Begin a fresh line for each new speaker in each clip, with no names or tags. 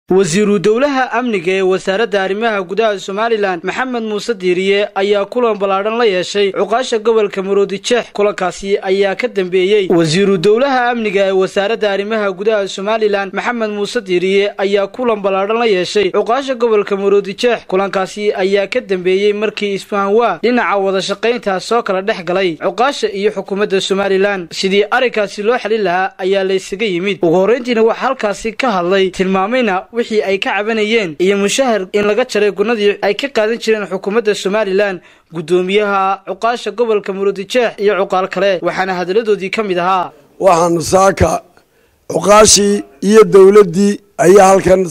wasiiru dowlaha amniga ee wasaaradda arrimaha gudaha somalilan maxamed muuse diiriye ayaa kulan ballaadhan la yeeshay cuqaasha gobolka maroodijeex kulankaasi ayaa ka dambeeyey wasiiru dowlaha amniga ee wasaaradda arrimaha gudaha somalilan maxamed muuse diiriye ayaa kulan ballaadhan la yeeshay cuqaasha gobolka maroodijeex kulankaasi ayaa ka dambeeyey markii isfahanwaa dhinaca wada shaqayntaa soo kala dhex galay cuqaasha iyo xukuumadda somalilan sidii arrinkaasi loo xalin lahaa ayaa laysaga yimid ugu horrayntiina waxaa halkaasi ka hadlay tilmaamayna wixii ay ka cabanayeen iyo mushahar in laga jaray gunadii ay ka qaadan jireen xukuumadda somalilan guddoomiyaha cuqaasha gobolka murudijeex iyo cuqaal kale waxaana hadalladoodii ka mid ahaa
waxaanu saaka cuqaashii iyo dowladdii ayaa halkan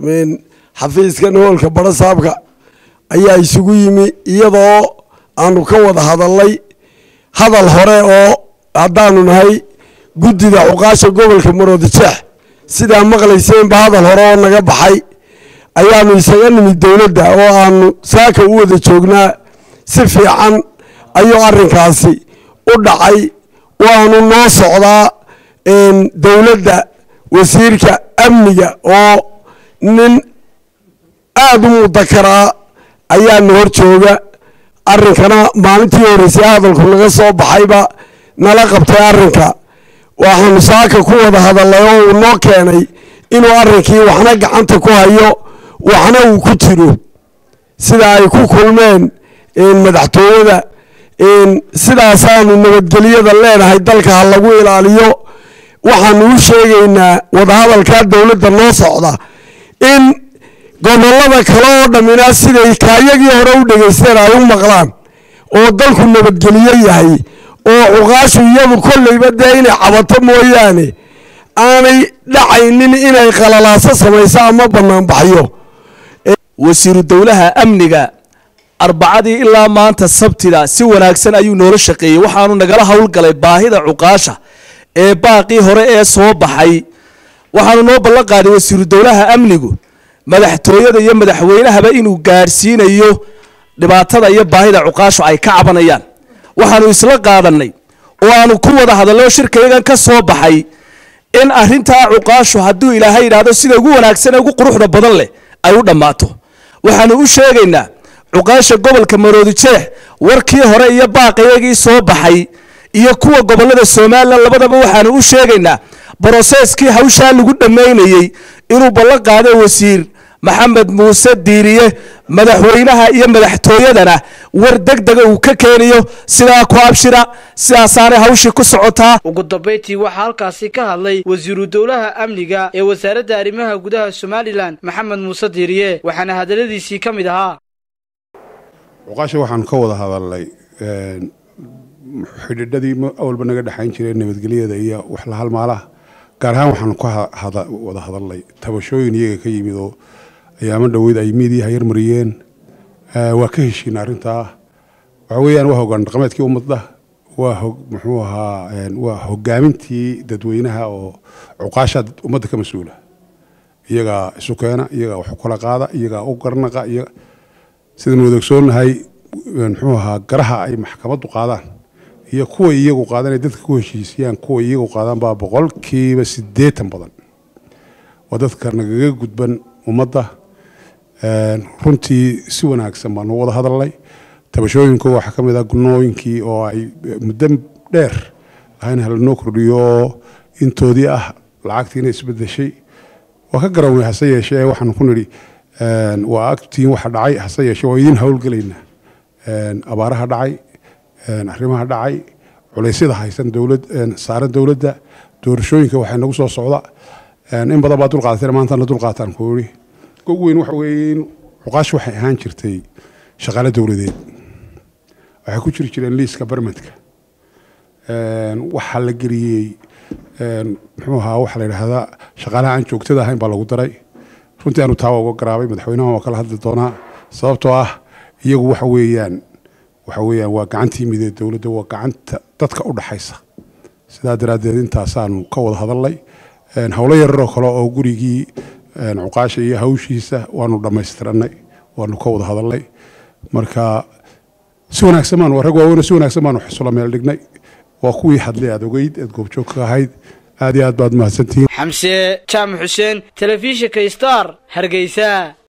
xafiiskan hoolka barasaabka ayaa isugu yimi iyadoo aanu ka wada hadalnay hadal hore oo haddaanu nahay guddida cuqaasha gobolka murudijeex sidaa maqlayseenba hadal hore oo naga baxay ayaanu isaga nimid dowladda oo aanu saaka u wada joognaa si fiican ayuu arrinkaasi u dhacay waanu noo socdaa dowladda wasiirka amniga oo nin aada u mudakaraa ayaana hor jooga arrinkana maalintii horeysay hadalku naga soo baxayba nala qabtay arrinka waxaanu saaka ku wada hadalnay oo uu noo keenay inuu arrinkii waxna gacanta ku hayo waxna uu ku jiro sida ay ku kulmeen madaxtooyada sidaasaanu nabadgelyada leenahay dalka ha lagu ilaaliyo waxaanu u sheegaynaa wadahadalkaa dowladda noo socda in gobollada kale oo dhammina siday kaayagii hore u dhegaysteen ay u maqlaan oo dalku nabadgelyo yahay oo cuqaashu iyadu kolleyba dee inay cabato mooyaane aanay dhacaynin inay qalalaaso samayso ama banaanbaxyo
wasiiru dowlaha amniga arbacadii ilaa maanta sabtida si wanaagsan ayuu noola shaqeeyey waxaanu nagala howlgalay baahida cuqaasha ee baaqii hore ee soo baxay waxaanu noo ballan qaaday wasiiru dowlaha amnigu madaxtooyada iyo madaxweynahaba inuu gaadhsiinayo dhibaatada iyo baahida cuqaashu ay ka cabanayaan waxaanu isla qaadanay oo aanu ku wada hadallo shirkayagan ka soo baxay in arintaa cuqaashu hadduu ilaahay yidhaahdo sida ugu wanaagsan ee ugu quruxda badan leh ay u dhammaato waxaanu u sheegaynaa cuqaasha gobolka maroodijeex warkii hore iyo baaqiyagii soo baxay iyo kuwa gobolada somalilan labadaba waxaanu u sheegaynaa broseeskii hawshaa lagu dhammaynayey inuu ballan qaado wasiir maxamed muuse diiriye madaxweynaha iyo madaxtooyadana war deg dega uu ka keeniyo sidaa ku abshira sidaasaanay hawshii ku socotaa
ugu dambayntii waxaa halkaasi ka hadlay wasiiru dowlaha amniga ee wasaaradda arrimaha gudaha somalilan maxamed muuse diiriye waxaana hadalladiisii ka mid ahaa
cuqaasha waxaanu ka wada hadalnay xidhiidhadii awalba naga dhexayn jiray nabadgelyada iyo wax la halmaalaha gaar ahaan waxaanu ka wada hadalnay tabashooyin iyaga ka yimid oo ayaamo dhoweyd ay miidiyaha yarmariyeen waa ka heshiina arrintaa waxa weeyaan waa hogaan dhaqameedkii ummadda waa muxuu ahaa waa hogaamintii dadweynaha oo cuqaasha ummadda ka mas-uula iyagaa isu keena iyagaa wax kala qaada iyagaa u garnaqa sidaan wadaogsoonnahay muxuu ahaa garaha ay maxkamaddu qaadaan iyo kuwa iyagu qaadaan ay dadka ku heshiisiyaan kuwa iyagu qaadaan baa boqolkiiba siddeetan badan waa dadka nagaga gudban ummadda runtii si wanaagsan baanu wada hadalnay tabashooyinku waxaa ka mid ah gunooyinkii oo ay muddo dheer lahayn halanoo kordhiyo intoodii ah lacagtiina isbedeshay waa ka garownay hase yeeshee waxaanu ku nidhi waa agtiin waxa dhacay hase yeeshee waa idin howlgelaynaa abaaraha dhacay arrimaha dhacay culeysyada haysan dowlad saaran dowladda doorashooyinka waxay nagu soo socda in badan baa dulqaadatayna maantana dulqaataan ku yidhi ugu weyn waxa weeye in cuqaash waxay ahaan jirtay shaqaale dowladeed waxay ku jiri jireen liiska barmadka waxaa la geliyey muxuu ahaa waxaa la yidhaahdaa shaqaalaha aan joogtada ahayn baa lagu daray runtii aanu taa uga garaabay madaxweynaha waa kala hadli doonaa sababtoo ah iyagu waxa weeyaan waxa weeyaan waa gacantii midee dowladda waa gacanta dadka u dhaxaysa sidaa daraaddeed intaasaanu ka wada hadalnay howlo yararoo kale oo gurigii cuqaasha iyo hawshiisa waanu dhammaystiranay waanu ka wada hadalnay marka si wanaagsan baanu rag waaweyn si wanaagsan baanu xusula meel dhignay waa kuwii hadlay aad ogeyd eed goobjoog ka ahayd aad iyo aad baad mahadsantihiin
xamse jaamac xuseen telefishinka star hargeysa